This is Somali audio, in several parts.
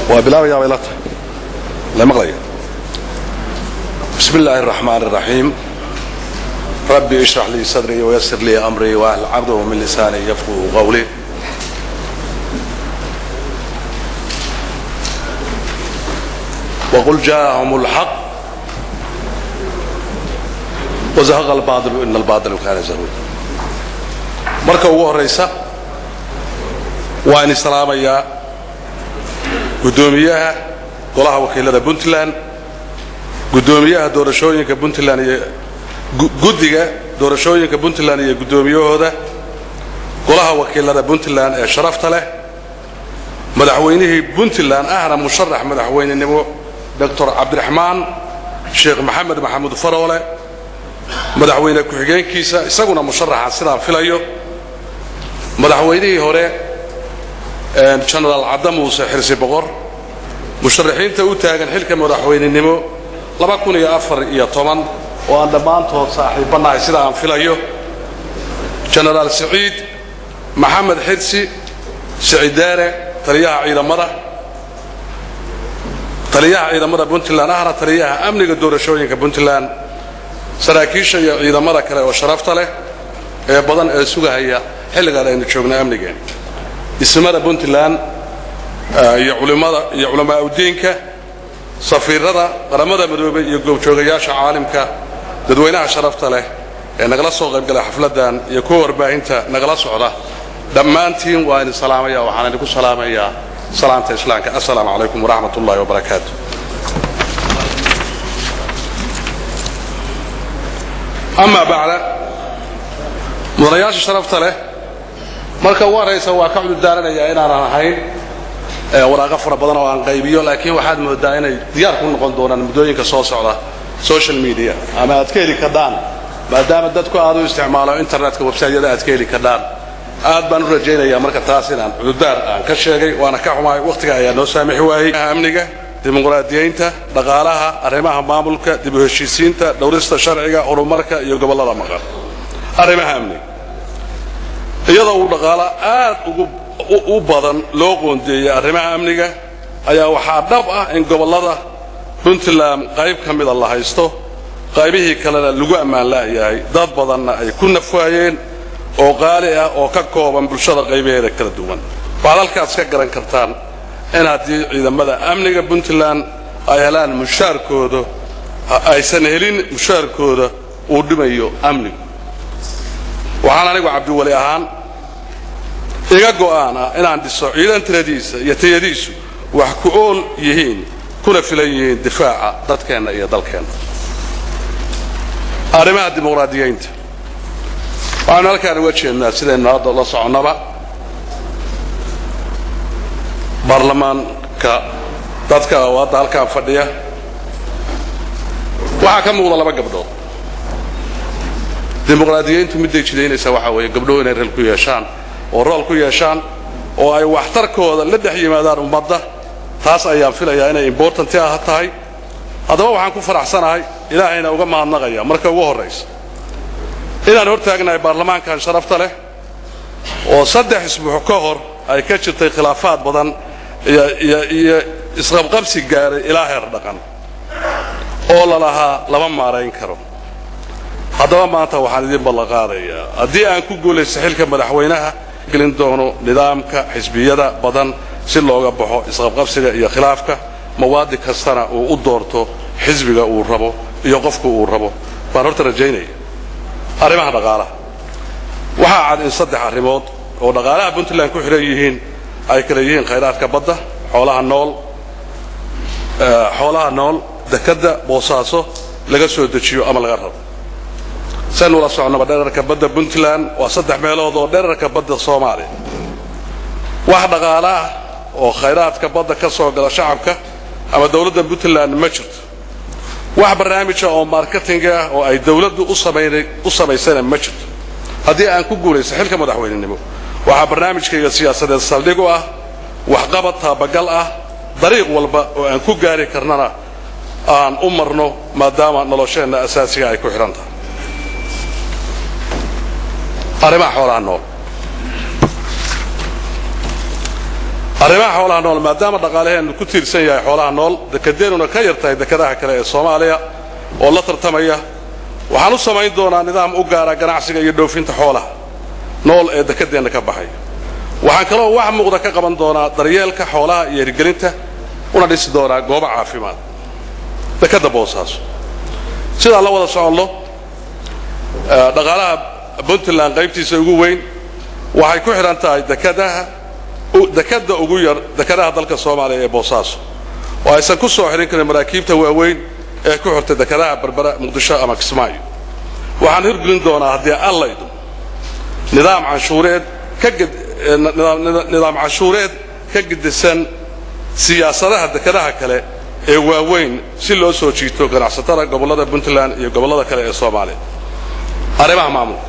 waa bilaabayaa bay la tahay la maqlaya bismi illaahi الraxmaan الraxiim rabbi ishrax lii sadrii wayasir lii amrii wahl cabduhu min lisaani yafquu qawlii wqul jaءahum اlxaq wazahaqa albaaطilu ina albaaطila kaana zahuuda marka ugu horaysa waan islaamayaa guddoomiyaha golaha wakiilada puntland guddoomiyaha doorashooyinka puntland iyo guddiga doorashooyinka puntland iyo guddoomiyahooda golaha wakiilada puntland ee sharafta leh madaxweynihii puntland ahna musharax madaxweynenimo doctor cabdiraxmaan sheekh maxamed maxamuud faroole madaxweyne ku-xigeenkiisa isaguna musharaxa sidaan filayo madaxweynihii hore genaraal cadda muuse xirsi boqor musharaxiinta u taagan xilka madaxweynenimo oo aan dhammaantood saaxiibbanahay sida aan filayo genaraal siciid maxamed xirsi sicidaare taliyaha ciidamada taliyaha ciidamada puntland ahna taliyaha amniga doorashooyinka puntland saraakiisha iyo ciidamada kale oo sharafta leh ee badan ee sugahaya xilligaan aynu joogno amnigeen ismada puntland iyo culimada iyo culamaa udiinka safiirada qaramada midoobay iyo goobjoogayaasha caalimka dadweynaha sharafta leh ee nagala soo qaybgalay xafladdan iyo kuwa warbaahinta nagala socda dhammaantiin waa idin salaamaya waxaan idinku salaamayaa salaamta islaamka assalaamu calaykum waraxmat ullahi wabarakaatu amaa bacda mudanayaasha sharafta leh marka ugu horraysa waa ka cudurdaaranaya inaanan ahayn waraaqo fara badan oo aan qaybiyo laakiin waxaad moodaa inay diyaar ku noqon doonaan muddooyinka soo socda social media ama aad ka heli kardhaan maadaama dadku aad u isticmaalo internetka websaytyada aad ka heli kardhaan aad baan u rajaynayaa marka taas inaan cudurdaar aan ka sheegay waana ka xumahay wakhtiga ayaa noo saamixi waayey amniga dimuqraadiyeynta dhaqaalaha arrimaha maamulka dib u heshiisiinta dhowrista sharciga horumarka iyo gobollada maqan arrimaha amniga iyadoo uu dhaqaalo aad ugu u badan loo qoondeeyey arrimaha amniga ayaa waxaa dhab ah in gobollada puntland qayb ka mida la haysto qaybihii kalena lagu ammaan la'yahay dad badanna ay ku nafwaayeen oo qaali ah oo ka kooban bulshada qaybaheeda kala duwan waxaad halkaas ka garan kartaan in haddii ciidamada amniga puntland ay helaan mushaarkooda aysan helin mushaarkooda uu dhimayo amnigu waxaan anigu cabdiweli ahaan iga go'aan ah inaan dhiso ciidan tiradiisa iyo tayadiisu wax ku ool yihiin kuna filan yihiin difaaca dadkeenna iyo dalkeenna arrimaha dimuqraadiyeynta waxaanu halkaan uga jeednaa sidaynu hadda la soconnaba baarlamaanka dadka oo hadda halkaan fadhiya waxaa ka muuqda laba gabdhood dimuqraadiyeyntu midday jidaynaysaa waxaa weeye gabdhuhu inay reel ku yeeshaan oo rool ku yeeshaan oo ay waxtarkooda la dhex yimaadaan ummadda taas ayaan filayaa inay imbortanti ah tahay haddaba waxaan ku faraxsanahay ilaahayna uga mahadnaqaya marka ugu horraysa inaan hor taagnahay baarlamaankan sharafta leh oo saddex isbuux ka hor ay ka jirtay khilaafaad badan iyo isqabqabsi gaaray ilaa heer dhaqan oo lalahaa lama maarayn karo haddaba maanta waxaan idiin ballanqaadayaa haddii aan ku guulaysto xilka madaxweynaha gelin doono nidaamka xisbiyada badan si looga baxo isqabqabsiga iyo khilaafka mawaadi kastana uu u doorto xisbiga uu rabo iyo qofku uu rabo baan horta rajaynaya arrimaha dhaqaalaha waxaa cad in saddex arrimood oo dhaqaalaha puntland ku xidhan yihiin ay kala yihiin khayraadka badda xoolaha nool xoolaha nool dekadda boosaaso laga soo dejiyo ama laga rabo saynu la socnaba dherarka badda puntland waa saddex meelood oo dherarka badda soomaaliya wax dhaqaalaah oo khayraadka badda ka soo gala shacabka ama dowladda puntland ma jirto wax barnaamija oo marketinga ah oo ay dowladdu u samaysana ma jirto haddii aan ku guulaysto xilka madaxweynenimo waxaa barnaamijkayga siyaasadeed saldhig u ah waxqabad taabagal ah dariiq walba oo aan ku gaari karnana aan u marno maadaama nolosheenna asaasiga ay ku xidhan tahay arrimaha xoolaha nool arrimaha xoolaha nool maadaama dhaqaalaheennu ku tiirsan yahay xoolaha nool dekedeennuna ka yar tahay dekadaha kale ee soomaaliya oo la tartamaya waxaan u samayn doonaa nidaam u gaara ganacsiga iyo dhoofinta xoolaha nool ee dekedeenna ka baxaya waxaan kaloo wax muuqda ka qaban doonaa daryeelka xoolaha iyo hirgelinta una dhisi doonaa goobo caafimaad dekadda boosaaso sidaan la wada soconno dhaqaalaha puntland qaybtiisa ugu weyn waxay ku xidhan tahay dekadaha dekadda ugu yar dekadaha dalka soomaaliya ee boosaaso oo aysan ku soo xidhin karin maraakiibta waaweyn ee ku xirtay dekadaha berbera muqdisho ama kismaayo waxaan hirgelin doonaa haddii allaydu nidaam canshuureed ka nidaam canshuureed ka gedisan siyaasadaha dekadaha kale ee waaweyn si loo soo jiito ganacsatada gobollada puntland iyo gobollada kale ee soomaaliya arrimaha maamulka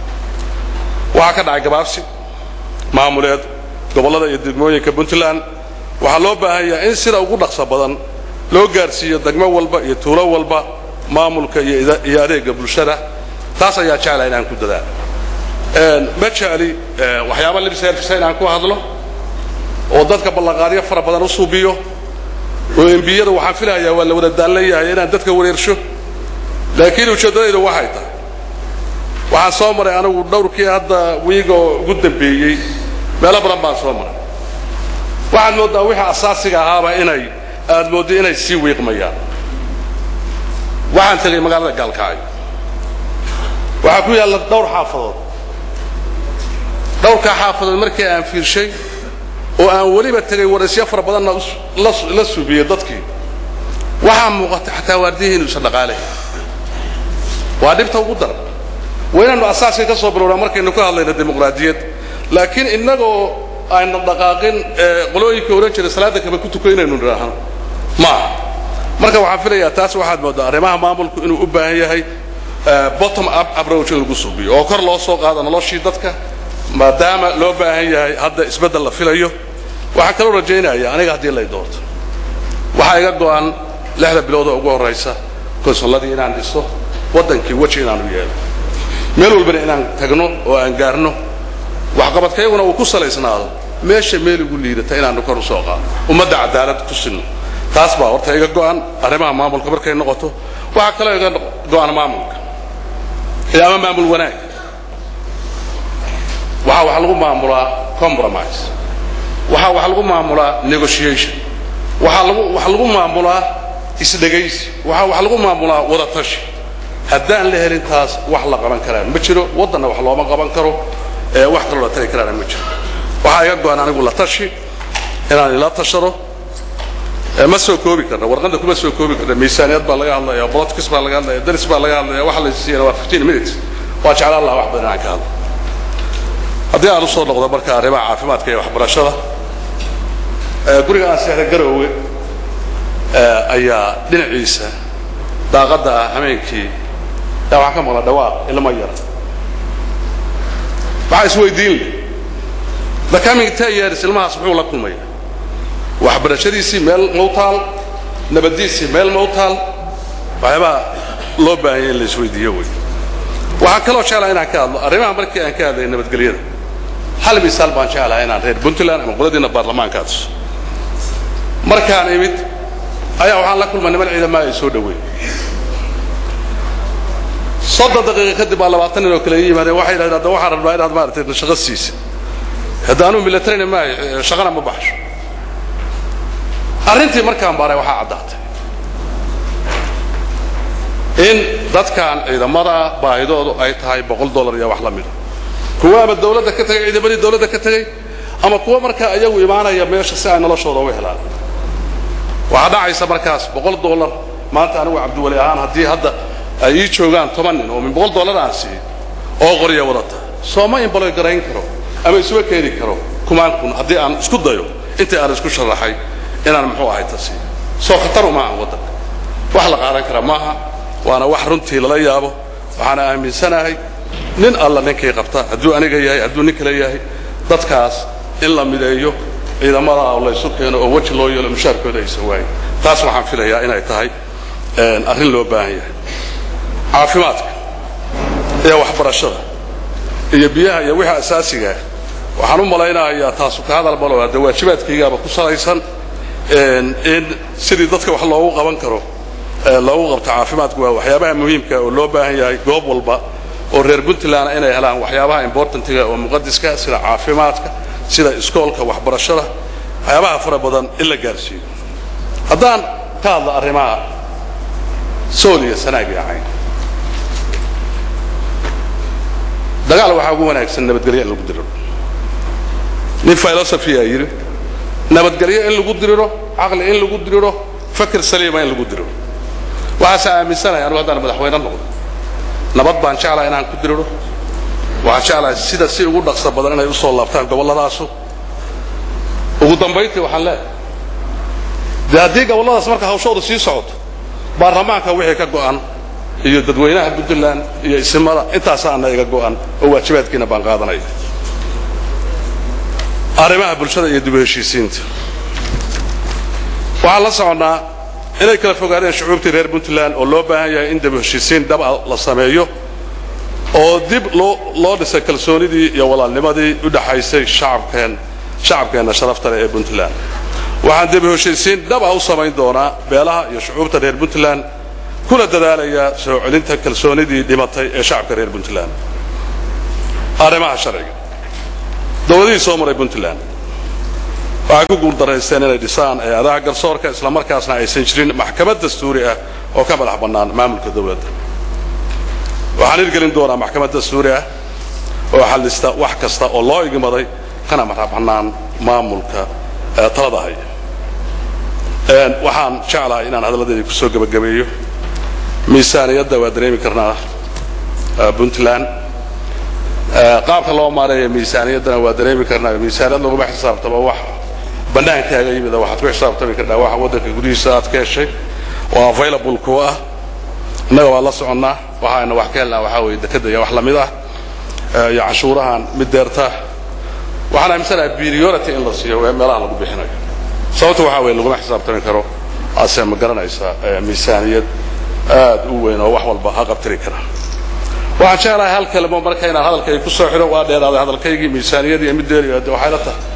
waxaa ka dhacay gabaabsi maamuleed gobollada iyo degmooyinka puntland waxaa loo baahan yahay in sida ugu dhaqso badan loo gaarsiiyo degmo walba iyo tuulo walba maamulka iyo adeega bulshada taas ayaa jecla inaan ku dadaalo ma jecli waxyaaba libserfisa inaan ku hadlo oo dadka ballanqaadyo fara badan u suubiyo oo embiyada waxaan filahayaa waa la wada daalleeyahay inaan dadka wareersho laakiin ujeeddadaydu waxay tahay waxaan soo maray anigu dhowrkii hadda wiigoo ugu dambeeyey meelo badan baan soo maray waxaad mooddaa wixii asaasiga ahaaba inay aad mooddo inay sii wiiqmayaan waxaan tegay magaalada gaalkacyo waxaa ku yaalla dhowr xaafadood dhowrkaa xaafadood markii aan fiirshay oo aan weliba tegay waraysyo fara badanna la suubiyey dadkii waxaa muuqata xataa waardiyihii inuusan dhaqaalayn waa dhibta ugu daran waa inaannu asaaska ka soo bilowna markaynu ka hadlayno dimuqraadiyad laakiin innagoo ayna dhaqaaqin qolooyinka ohan jiray salaadda kaba ku tuko inaynu nidhaahno maaha marka waxaan filayaa taas waxaad mooddaa arrimaha maamulku inuu u baahan yahay bottom up approach in lagu suubiyo oo kor loo soo qaado noloshii dadka maadaama loo baahan yahay hadda isbeddel la filayo waxaan kaloo rajaynaya aniga haddii lay doorto waxaa iga go'an lixda bilood oo ugu horraysa konsulladii inaan dhiso waddankii weji inaanu yeelo meel walbana inaan tagno oo aan gaarno waxqabadkayguna uu ku salaysnaado meesha meel ugu liidata inaanu kor u soo qaado ummadda cadaalad ku sinno taas baa horta iga go'an arrimaha maamulka markay noqoto waxaa kaloo iga go'an maamulka ama maamul wanaag waxaa wax lagu maamulaa compromise waxaa wax lagu maamulaa negotiation waxaa lagu wax lagu maamulaa isdhegaysi waxaa wax lagu maamulaa wadatashi haddaan la helin taas wax la qaban karaa ma jiro waddanna wax looma qaban karo ee wax kaloo la tari karaana ma jiro waxaa iga go-an anigu la tashi inaan ila tashado ma soo koobi karna warqadda kuma soo koobi karna miisaaniyad baa laga hadlaya politics baa laga hadlaya daris baa laga hadlaya waxa la siiyana waa 15 minutes waa jeclaan lahaa wax badan aan ka hadlo haddii aan usoo noqdo marka arrimaha caafimaadka iyo waxbarashada guriga aan seexda garoowe ayaa dhinaciisa daaqadda ah hameenkii yaa waxaan ka maqla dhawaaq ilmo yar waxaa isweydiin leh the coming ten years ilmahaas muxuu la kulmaya waxbarashadiisii meel mawtaal nabadiisii meel mawtaal waxyaabaha loo baahanya in la isweydiiyo wey waxaan kaloo jeclaha inaan ka hadlo arrimaha markii aan ka hadlay nabadgelyada hal misaal baan jeclahay inaan reer puntland ama qoladiina baarlamaanka adiso markaan imid ayaa waxaan la kulmay niman ciidamada ay soo dhaweey soddon daqiiqa kadib baa labaatan nin oo kale ii yimaadeen waxay yidhahdeen hadda waxaan rabnaa inaad maaragtay shaqo siisa hadda anuu militarina maahay shaqana ma baxsho arrintii markaan baaray waxaa caddaatay in dadkan ciidamada baahidoodu ay tahay boqol dollar iyo wax la mida kuwa ama dawladda ka tegay ciidamadii dawladda ka tegey ama kuwa markaa iyagu imaanaya meesha si ay noloshooda uga helaan waxaa dhacaysa markaas boqol dollar maanta anigu cabdiwali ahaan haddii hadda ay ii joogaan toban nin oo min boqol dollar aan siiyo oo qorya wadata sooma imbaloy garayn karo ama isuga keeni karo kumaan kun haddii aan isku dayo intii aan isku sharaxay inaan muxuu ahay ta siiyo soo khataru maaha waddanka wax la qaadan kara maaha waana wax runtii lala yaabo waxaana aaminsanahay nin alla ninkay qabta hadduu aniga yahay hadduu nin kale yahay dadkaas in la mideeyo ciidamada oo laysu keeno oo weji loo yeelo mushaarkooda aysan waayin taas waxaan filayaa inay tahay arrin loo baahan yahay caafimaadka iyo waxbarashada iyo biyaha iyo wixii asaasigaa waxaan u malaynayaa taasu ka hadal malo hadde waajibaadkaygaaba ku salaysan in sidii dadka wax loogu qaban karo loogu qabto caafimaadku waa waxyaabaha muhiimka oo loo baahan yahay goob walba oo reer puntland inay helaan waxyaabaha importantiga oo muqadiska sida caafimaadka sida iskoolka waxbarashada waxyaabaha fara badan in la gaarsiiyo haddaan ka hadla arrimaha sool iyo sanaag iyo cayn dagaal waxaa ugu wanaagsan nabadgelyo in lagu diriro nin philosophy aa yidhi nabadgelyo in lagu diriro caqli in lagu diriro fakir saliima in lagu diriro waxaase aaminsanaya anugu haddaan madaxweyne noqdo nabad baan jeclaha inaan ku diriro waxaan jeclahay sida si ugu dhaqso badan inay u soo laabtaan gobolladaasu ugu dambayntii waxaan leeyahay dee haddii gobolladaas marka hawshooda sii socoto baarlamaanka wixii ka go'an iyo dadweynaha puntland iyo isimada intaasaana iga go'an oo waajibaadkiina baan qaadanaya arrimaha bulshada iyo dib u heshiisiinta waxaan la soconnaa inay kala fogaadeen shucuubtii reer puntland oo loo baahan yahay in dib u heshiisiin dhaba la sameeyo oo dib loo loo dhisay kalsoonidii iyo walaalnimadii u dhaxaysay shacabkeen shacabkeenna sharafta leh ee puntland waxaan dib u heshiisiin dhaba u samayn doonaa beelaha iyo shucuubta reer puntland kuna dadaalayaa soo celinta kalsoonidii dhimatay ee shacabka reer puntland arrimaha sharciga dowladihii soo maray puntland waxay ku guuldaraysteen inay dhisaan hay-adaha garsoorka islamarkaasna aysan jirin maxkamad dastuuri ah oo ka madax bannaan maamulka dowladda waxaan hirgelin doonaa maxkamad dastuuri ah oo xallista wax kasta oo loo igmaday kana madax bannaan maamulka talada haya waxaan jeclahay inaan hadalladeedii kusoo gebagabeeyo miisaaniyadda waa dareemi karnaa puntland qaabka loo maareeya miisaaniyaddana waa dareemi karnaa miisaaniyad laguma xisaabtamo wax bannaankaaga yimid waxaad ku xisaabtami karnaa waxa waddanka gudihiisa aad ka heshay oo available ku ah innaga waa la soconnaa waxaayna wax ka helnaa waxaa weeye dekadda iyo wax lamid ah iyo canshuurahan mid deerta waxaan aaminsanahay priority in la siiyo ee meelaha lagu bixinayo sababta waxaa weeye laguma xisaabtami karo ase ma garanaysaa miisaaniyad aad u weyn oo wax walba ha qabtiri kara waxaan jeclahay hal kalimo marka inaan hadalkayga ku soo xidho waa dheeraaday hadalkaygii miisaaniyadii middeeri de waxay la tahay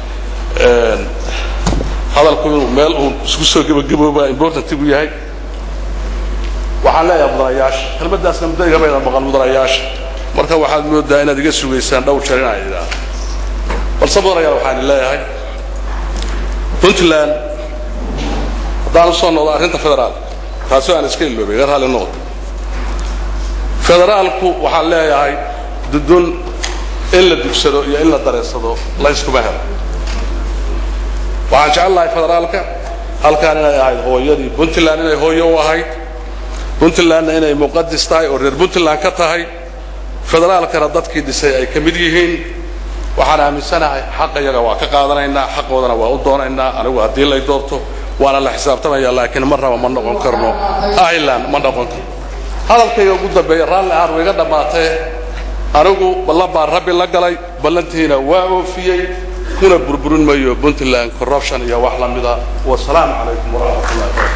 hadalku inuu meel uu isku soo gebagabooba important buu yahay waxaan leeyahay mudanayaasha kelmaddaasna muddo igamayda maqan mudanayaasha marka waxaad moodaa inaad iga sugaysaan dhowr jeer inaan idhaahdo balse mudanayaal waxaan leeyahay puntland haddaan u soo noqdo arrinta federaalka taasoo aan iska iloobay iga raalli noqdo federaalku waxaan leeyahay dudun in la dugsado iyo in la dareensado layskuma helo waxaan jecel lahay federaalka halkaan inay ahayd hooyadii puntland inay hooyo u ahayd puntlandna inay muqadis tahay oo reer puntland ka tahay federaalkana dadkii dhisay ay ka mid yihiin waxaan aaminsanahay xaqa iyaga waa ka qaadanaynaa xaqoodana waa u doonaynaa anigu haddii lay doorto waana la xisaabtamaya laakiin marnaba ma noqon karno ireland ma noqon karno hadalkayga ugu dambeeya raalli ahaan way iga dhammaatee anigu ballan baan rabbi la galay ballantiina waa oofiyey kuna burburin mayo puntland corruption iyo wax la mida wasalaamu calaykum waraxmat ullahi